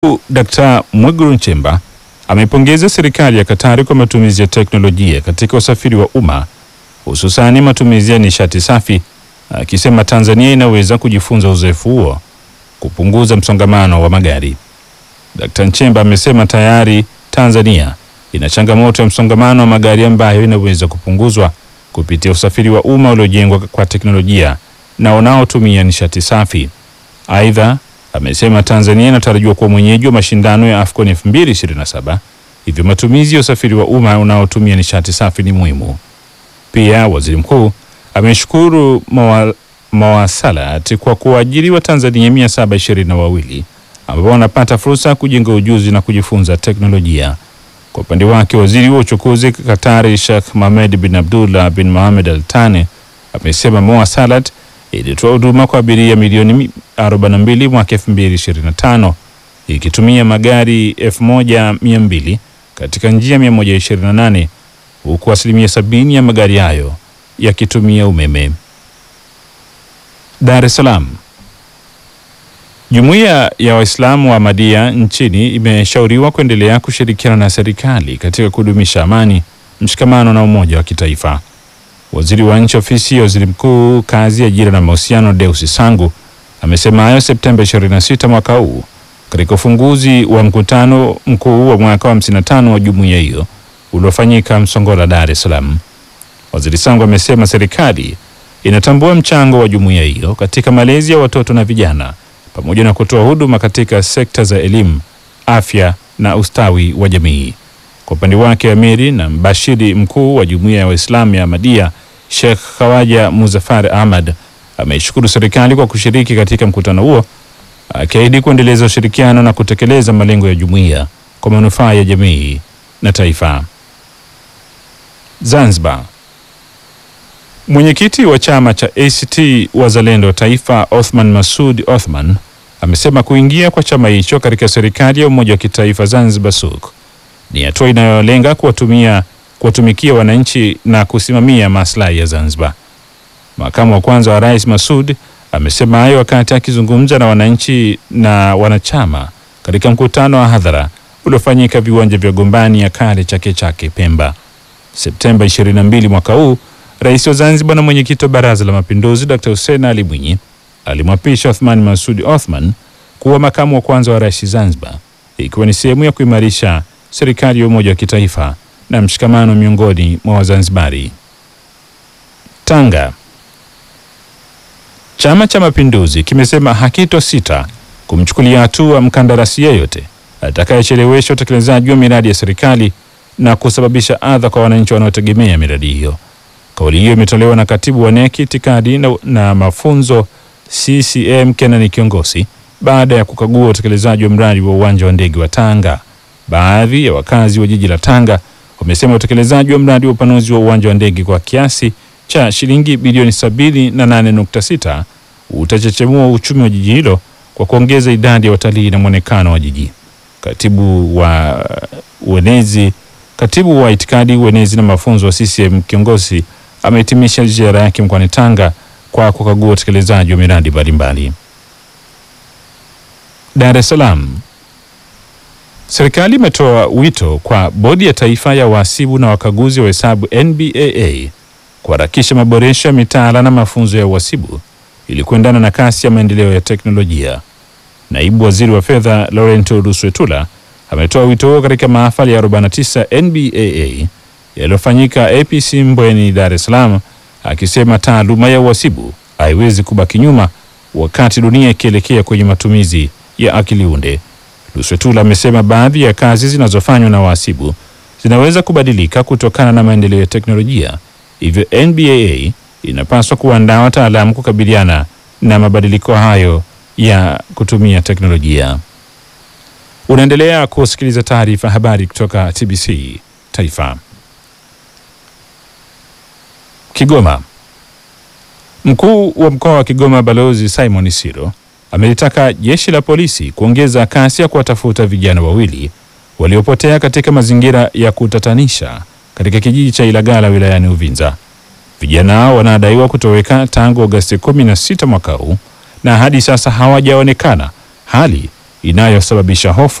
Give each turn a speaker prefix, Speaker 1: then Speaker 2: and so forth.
Speaker 1: Dkt. Mwigulu Nchemba ameipongeza serikali ya Katari kwa matumizi ya teknolojia katika usafiri wa umma hususani matumizi ya nishati safi, akisema Tanzania inaweza kujifunza uzoefu huo kupunguza msongamano wa magari. Dkt. Nchemba amesema tayari Tanzania ina changamoto ya msongamano wa magari ambayo inaweza kupunguzwa kupitia usafiri wa umma uliojengwa kwa teknolojia na unaotumia nishati safi. Aidha, amesema Tanzania inatarajiwa kuwa mwenyeji wa mashindano ya AFCON 2027 hivyo matumizi ya usafiri wa umma unaotumia nishati safi ni muhimu. Pia waziri mkuu ameshukuru mawa, Mawasalat kwa kuajiri Watanzania 722 ambao wanapata fursa ya kujenga ujuzi na kujifunza teknolojia. Kwa upande wake waziri wa uchukuzi Katari Sheikh Mohamed bin Abdullah bin Mohamed Al Thani amesema Mawasalat ilitoa huduma kwa abiria milioni 42 mwaka 2025 ikitumia magari 1200 katika njia 128 huku asilimia sabini ya magari hayo yakitumia umeme. Dar es Salaam. Jumuiya ya Waislamu wa Ahmadiyya nchini imeshauriwa kuendelea kushirikiana na serikali katika kudumisha amani, mshikamano na umoja wa kitaifa. Waziri wa Nchi Ofisi ya Waziri Mkuu, Kazi, Ajira na Mahusiano, Deus Sangu amesema hayo Septemba 26 mwaka huu katika ufunguzi wa mkutano mkuu wa mwaka wa 55 wa jumuiya hiyo uliofanyika Msongola, Dar es Salaam. Waziri Sangu amesema serikali inatambua mchango wa jumuiya hiyo katika malezi ya watoto na vijana pamoja na kutoa huduma katika sekta za elimu, afya na ustawi wa jamii. Kwa upande wake, amiri na mbashiri mkuu wa jumuiya ya Waislamu ya Ahmadiyya Sheikh Khawaja Muzaffar Ahmad ameishukuru serikali kwa kushiriki katika mkutano huo, akiahidi kuendeleza ushirikiano na kutekeleza malengo ya jumuiya kwa manufaa ya jamii na taifa. Zanzibar. Mwenyekiti wa chama cha ACT Wazalendo Taifa Othman Masud Othman amesema kuingia kwa chama hicho katika serikali ya umoja wa kitaifa Zanzibar SUK ni hatua inayolenga kuwatumia kuwatumikia wananchi na kusimamia maslahi ya Zanzibar. Makamu wa kwanza wa rais Masud amesema hayo wakati akizungumza na wananchi na wanachama katika mkutano wa hadhara uliofanyika viwanja vya Gombani ya kale Chake Chake Pemba Septemba 22 mwaka huu. Rais wa Zanzibar na mwenyekiti wa Baraza la Mapinduzi Dr. Hussein Ali Mwinyi alimwapisha Othman Masud Othman kuwa makamu wa kwanza wa rais Zanzibar, ikiwa ni sehemu ya kuimarisha serikali ya umoja wa kitaifa na mshikamano miongoni mwa Wazanzibari. Tanga. Chama cha Mapinduzi kimesema hakito sita kumchukulia hatua mkandarasi yeyote atakayechelewesha utekelezaji wa miradi ya serikali na kusababisha adha kwa wananchi wanaotegemea miradi hiyo. Kauli hiyo imetolewa na katibu wa NEC itikadi na, na mafunzo CCM Kenani Kiongosi baada ya kukagua utekelezaji wa mradi wa uwanja wa ndege wa Tanga. Baadhi ya wakazi wa jiji la Tanga wamesema utekelezaji wa mradi wa upanuzi wa uwanja wa ndege kwa kiasi cha shilingi bilioni 78.6 utachechemua uchumi wa jiji hilo kwa kuongeza idadi ya watalii na mwonekano wa jiji. Katibu wa uenezi katibu wa itikadi uenezi na mafunzo wa CCM Kiongosi amehitimisha ziara yake mkoani Tanga kwa kukagua utekelezaji wa miradi mbalimbali. Dar es Salaam. Serikali imetoa wito kwa Bodi ya Taifa ya Wahasibu na Wakaguzi wa Hesabu NBAA kuharakisha maboresho ya mitaala na mafunzo ya uhasibu ili kuendana na kasi ya maendeleo ya teknolojia. Naibu Waziri wa Fedha Laurent Ruswetula ametoa wito huo katika mahafali ya 49 NBAA yaliyofanyika APC Mbweni, Dar es Salaam, akisema taaluma ya uhasibu haiwezi kubaki nyuma wakati dunia ikielekea kwenye matumizi ya akili unde. Luswetula amesema baadhi ya kazi zinazofanywa na wahasibu zinaweza kubadilika kutokana na maendeleo ya teknolojia, hivyo NBAA inapaswa kuandaa wataalamu kukabiliana na mabadiliko hayo ya kutumia teknolojia. Unaendelea kusikiliza taarifa habari kutoka TBC Taifa. Kigoma. Mkuu wa mkoa wa Kigoma Balozi Simon Siro amelitaka jeshi la polisi kuongeza kasi ya kuwatafuta vijana wawili waliopotea katika mazingira ya kutatanisha katika kijiji cha Ilagala wilayani Uvinza. Vijana hao wanadaiwa kutoweka tangu Agosti 16 mwaka huu na hadi sasa hawajaonekana, hali inayosababisha hofu